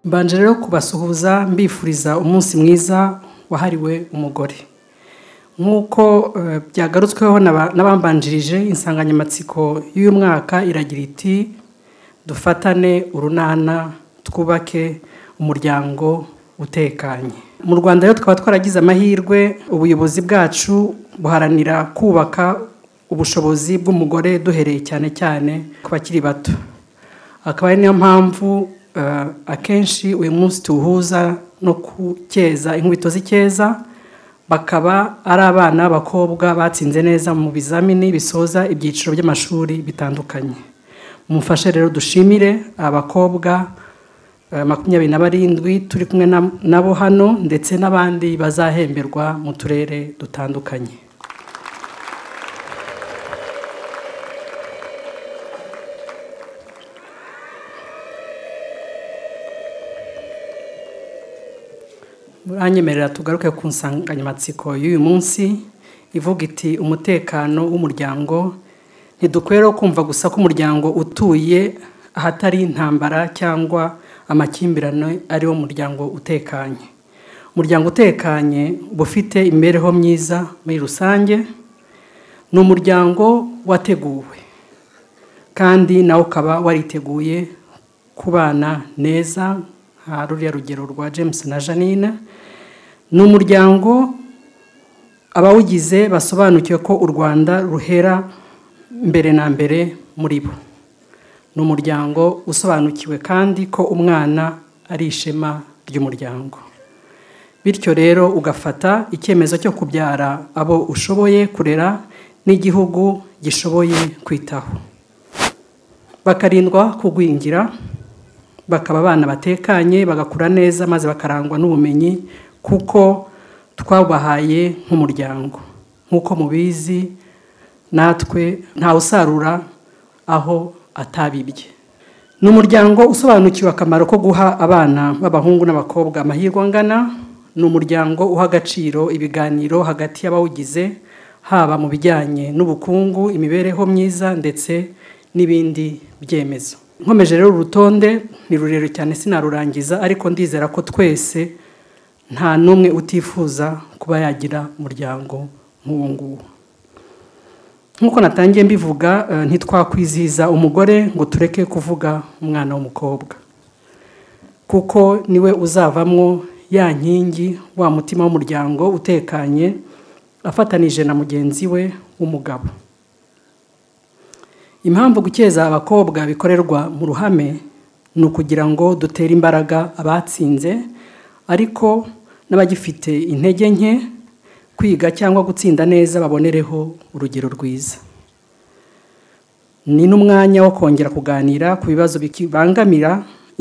mbanje rero kubasuhuza mbifuriza umunsi mwiza wahariwe umugore nk'uko byagarutsweho n'abambanjirije insanganyamatsiko y'uyu mwaka iragira iti dufatane urunana twubake umuryango utekanye mu rwanda rero twaba twaragize amahirwe ubuyobozi bwacu buharanira kubaka ubushobozi bw'umugore duhereye cyane cyane ku bakiri bato akaba ari niyo mpamvu akenshi uyu munsi tuwuhuza no kukeza inkubito z'ikeza bakaba ari abana b'abakobwa batsinze neza mu bizamini bisoza ibyiciro by'amashuri bitandukanye mumfashe rero dushimire abakobwa makumyabiri na barindwi turi kumwe nabo hano ndetse n'abandi bazahemberwa mu turere dutandukanye muranyemerera tugaruke ku nsanganyamatsiko y'uyu munsi ivuga iti umutekano w'umuryango ntidukwiye kumva gusa ko umuryango utuye ahatari intambara cyangwa amakimbirane ari wo muryango utekanye umuryango utekanye uba ufite imibereho myiza muri rusange ni umuryango wateguwe kandi nawe ukaba wariteguye kubana neza nka ruriya rugero rwa james na janine ni umuryango abawugize basobanukiwe ko u rwanda ruhera mbere na mbere muri bo ni umuryango usobanukiwe kandi ko umwana ari ishema ry'umuryango bityo rero ugafata icyemezo cyo kubyara abo ushoboye kurera n'igihugu gishoboye kwitaho bakarindwa kugwingira bakaba abana batekanye bagakura neza maze bakarangwa n'ubumenyi kuko twabahaye nk'umuryango nk'uko mubizi natwe ntawe usarura aho atabibye ni umuryango usobanukiwe akamaro ko guha abana b'abahungu n'abakobwa amahirwe angana ni umuryango uha agaciro ibiganiro hagati y'abawugize haba mu bijyanye n'ubukungu imibereho myiza ndetse n'ibindi byemezo nkomeje rero urutonde ni rurerure cyane sinarurangiza ariko ndizera ko twese nta n'umwe utifuza kuba yagira umuryango nk'uwo nguwo nk'uko natangiye mbivuga ntitwakwizihiza umugore ngo tureke kuvuga umwana w'umukobwa kuko niwe uzavamwo ya nkingi wa mutima w'umuryango utekanye afatanije na mugenzi we w'umugabo impamvu gukeza abakobwa bikorerwa mu ruhame ni ukugira ngo dutere imbaraga abatsinze ariko n'abagifite intege nke kwiga cyangwa gutsinda neza babonereho urugero rwiza ni n'umwanya wo kongera kuganira ku bibazo bibangamira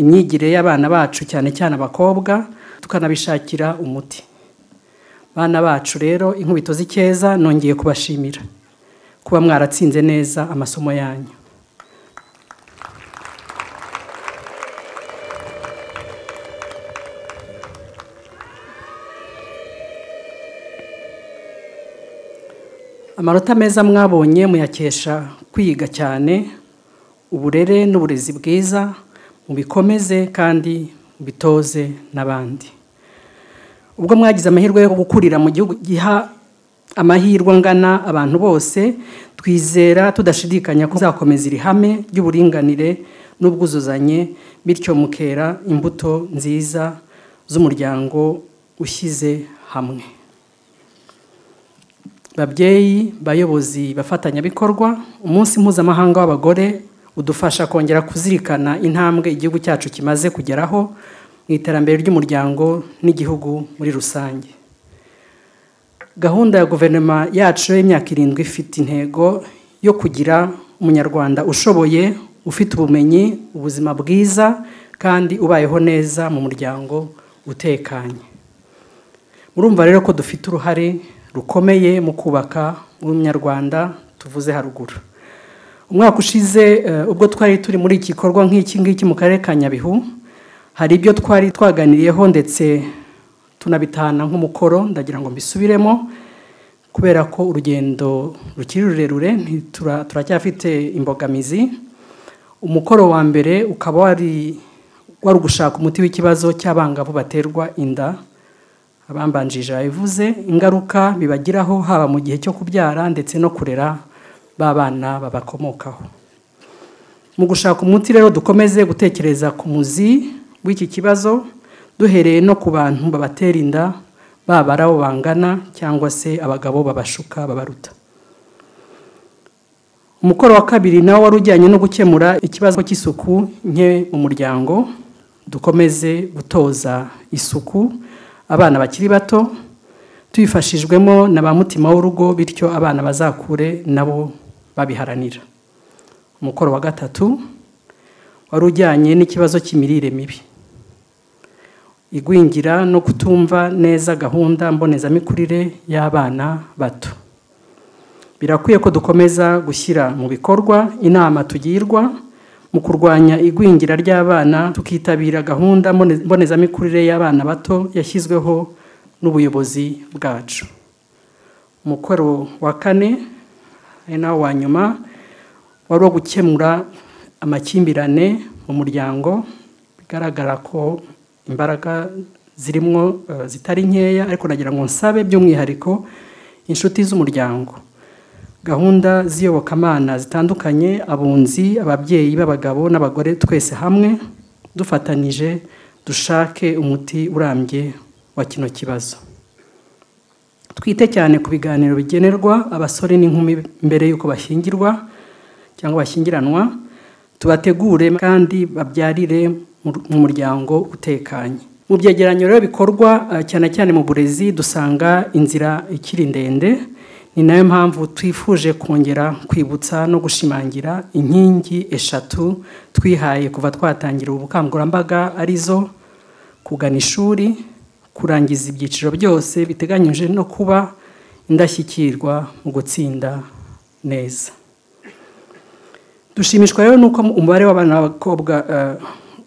imyigire y'abana bacu cyane cyane abakobwa tukanabishakira umuti bana bacu rero inkubito z'icyeza nongeye kubashimira kuba mwaratsinze neza amasomo yanyu amanota meza mwabonye muyakesha kwiga cyane uburere n'uburezi bwiza mubikomeze kandi mubitoze n'abandi ubwo mwagize amahirwe yo gukurira mu gihugu giha amahirwe angana abantu bose twizera tudashidikanya ko uzakomeza iri hame ry'uburinganire n'ubwuzuzanye bityo mukera imbuto nziza z'umuryango ushyize hamwe babyeyi bayobozi bafatanyabikorwa umunsi mpuzamahanga w'abagore udufasha kongera kuzirikana intambwe igihugu cyacu kimaze kugeraho mu iterambere ry'umuryango n'igihugu muri rusange gahunda ya guverinoma yacu y'imyaka irindwi ifite intego yo kugira umunyarwanda ushoboye ufite ubumenyi ubuzima bwiza kandi ubayeho neza mu muryango utekanye murumva rero ko dufite uruhare rukomeye mu kubaka umunyarwanda tuvuze haruguru umwaka ushize ubwo twari turi muri iki gikorwa nk'iki ngiki mu karere ka nyabihu hari ibyo twari twaganiriyeho ndetse tunabitahana nk'umukoro ndagira ngo mbisubiremo kubera ko urugendo rukiri rurerure turacyafite imbogamizi umukoro wa mbere ukaba wari wari ugushaka umuti w'ikibazo cy'abangavu baterwa inda abambanjije babivuze ingaruka bibagiraho haba mu gihe cyo kubyara ndetse no kurera ba bana babakomokaho mu gushaka umuti rero dukomeze gutekereza ku muzi w'iki kibazo duhereye no ku bantu babatera inda baba ari abo bangana cyangwa se abagabo babashuka babaruta umukoro wa kabiri nawo wari ujyanye no gukemura ikibazo cy'isuku nke mu muryango dukomeze gutoza isuku abana bakiri bato tubifashijwemo na ba mutima w'urugo bityo abana bazakure nabo babiharanira umukoro wa gatatu wari ujyanye n'ikibazo cy'imirire mibi igwingira no kutumva neza gahunda mbonezamikurire y'abana bato birakwiye ko dukomeza gushyira mu bikorwa inama tugirwa mu kurwanya igwingira ry'abana tukitabira gahunda mbonezamikurire y'abana bato yashyizweho n'ubuyobozi bwacu umukoro wa kane ari nawo wa nyuma wari uwo gukemura amakimbirane mu muryango bigaragara ko imbaraga zirimo zitari nkeya ariko nagira ngo nsabe by'umwihariko inshuti z'umuryango gahunda z'iyobokamana zitandukanye abunzi ababyeyi b'abagabo n'abagore twese hamwe dufatanije dushake umuti urambye wa kino kibazo twite cyane ku biganiro bigenerwa abasore n'inkumi mbere y'uko bashyingirwa cyangwa bashyingiranwa tubategure kandi babyarire mu muryango utekanye mu byegeranyo rero bikorwa cyane cyane mu burezi dusanga inzira ikiri ndende ni nayo mpamvu twifuje kongera kwibutsa no gushimangira inkingi eshatu twihaye kuva twatangira ubukangurambaga arizo kugana ishuri kurangiza ibyiciro byose biteganyije no kuba indashyikirwa mu gutsinda neza dushimishwa rero nuko umubare w'abana b'abakobwa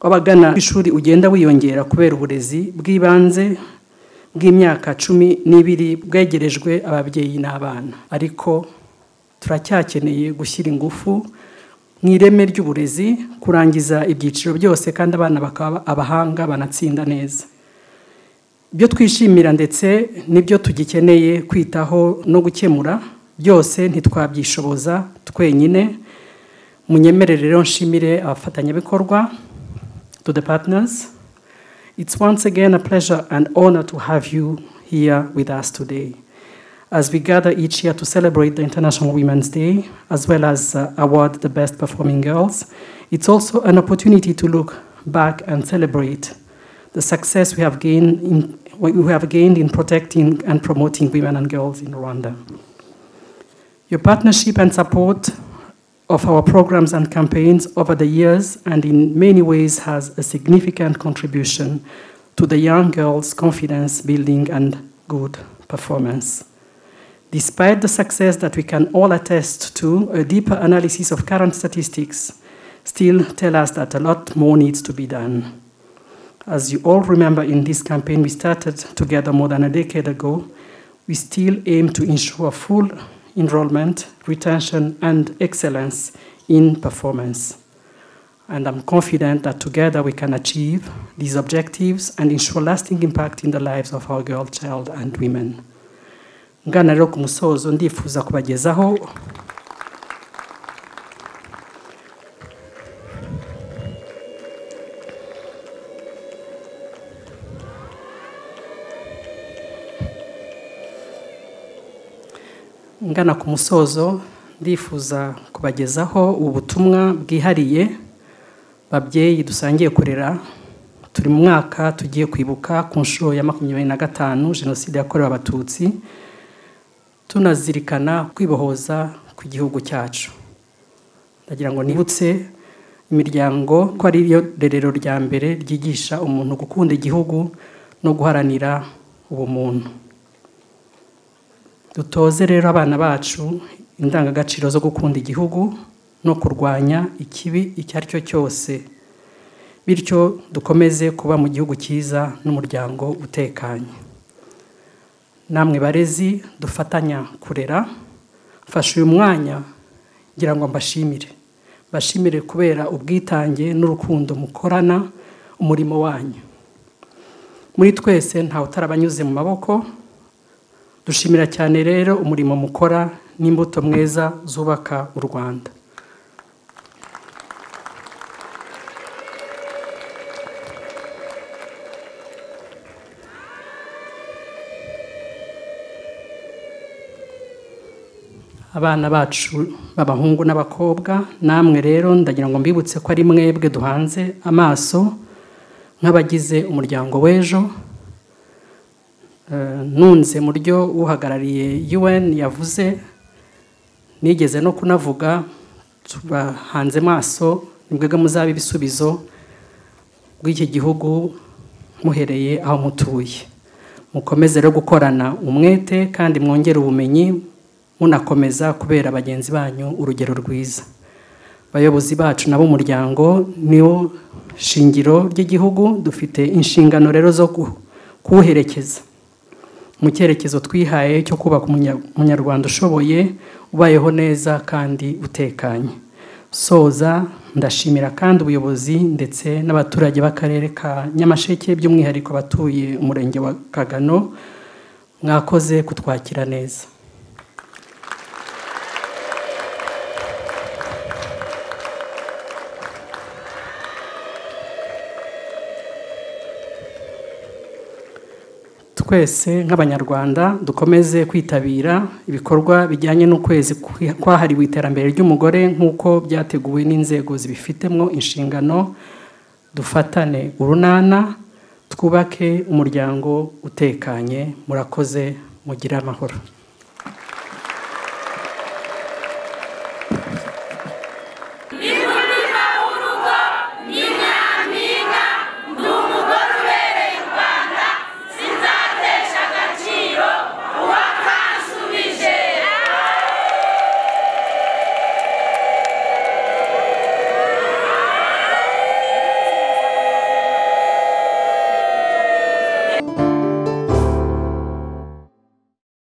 w'abagana ishuri ugenda wiyongera kubera uburezi bw'ibanze bw'imyaka cumi n'ibiri bwegerejwe ababyeyi n'abana ariko turacyakeneye gushyira ingufu mu ireme ry'uburezi kurangiza ibyiciro byose kandi abana bakaba abahanga banatsinda neza ibyo twishimira ndetse n'ibyo tugikeneye kwitaho no gukemura byose ntitwabyishoboza twenyine munyemerere rero nshimire abafatanyabikorwa to the partners it's once again a pleasure and honor to have you here with us today as we gather each year to celebrate the international women's day as well as uh, award the best performing girls it's also an opportunity to look back and celebrate the success we have gained in, we have gained in protecting and promoting women and girls in rwanda your partnership and support of our programs and campaigns over the years and in many ways has a significant contribution to the young girls' confidence building and good performance. Despite the success that we can all attest to, a deeper analysis of current statistics still tell us that a lot more needs to be done. As you all remember in this campaign we started together more than a decade ago, we still aim to ensure full enrollment, retention, and excellence in performance. And I'm confident that together we can achieve these objectives and ensure lasting impact in the lives of our girl child and women. ngana rero ku musozo ndifuza kubagezaho ngana ku musozo ndifuza kubagezaho ubutumwa bwihariye babyeyi dusangiye kurera turi mu mwaka tugiye kwibuka ku nshuro ya makumyabiri na gatanu jenoside yakorewe abatutsi tunazirikana kwibohoza kw'igihugu cyacu ndagira ngo nibutse imiryango ko ari yo rerero rya mbere ryigisha umuntu gukunda igihugu no guharanira ubumuntu dutoze rero abana bacu indangagaciro zo gukunda igihugu no kurwanya ikibi icyo ari cyo cyose bityo dukomeze kuba mu gihugu cyiza n'umuryango utekanye namwe barezi dufatanya kurera mfashe uyu mwanya ngira ngo mbashimire mbashimire kubera ubwitange n'urukundo mukorana umurimo wanyu muri twese ntawe utarabanyuze mu maboko dushimira cyane rero umurimo mukora n'imbuto mwiza zubaka u rwanda abana bacu b'abahungu n'abakobwa namwe rero ndagira ngo mbibutse ko ari mwebwe duhanze amaso nk'abagize umuryango w'ejo nunze mu ryo uhagarariye UN yavuze nigeze no kunavuga tubahanze maso mwebwe muzaba ibisubizo bw'iki gihugu muhereye aho mutuye mukomeze rero gukorana umwete kandi mwongere ubumenyi munakomeza kubera bagenzi banyu urugero rwiza abayobozi bacu n'ab'umuryango niwo shingiro ry'igihugu dufite inshingano rero zo kuwuherekeza mu cyerekezo twihaye cyo kubaka umunyarwanda ushoboye ubayeho neza kandi utekanye soza ndashimira kandi ubuyobozi ndetse n'abaturage b'akarere ka nyamasheke by'umwihariko abatuye umurenge wa kagano mwakoze kutwakira neza twese nk'abanyarwanda dukomeze kwitabira ibikorwa bijyanye n'ukwezi kwahariwe iterambere ry'umugore nk'uko byateguwe n'inzego zibifitemo inshingano dufatane urunana twubake umuryango utekanye murakoze mugire amahoro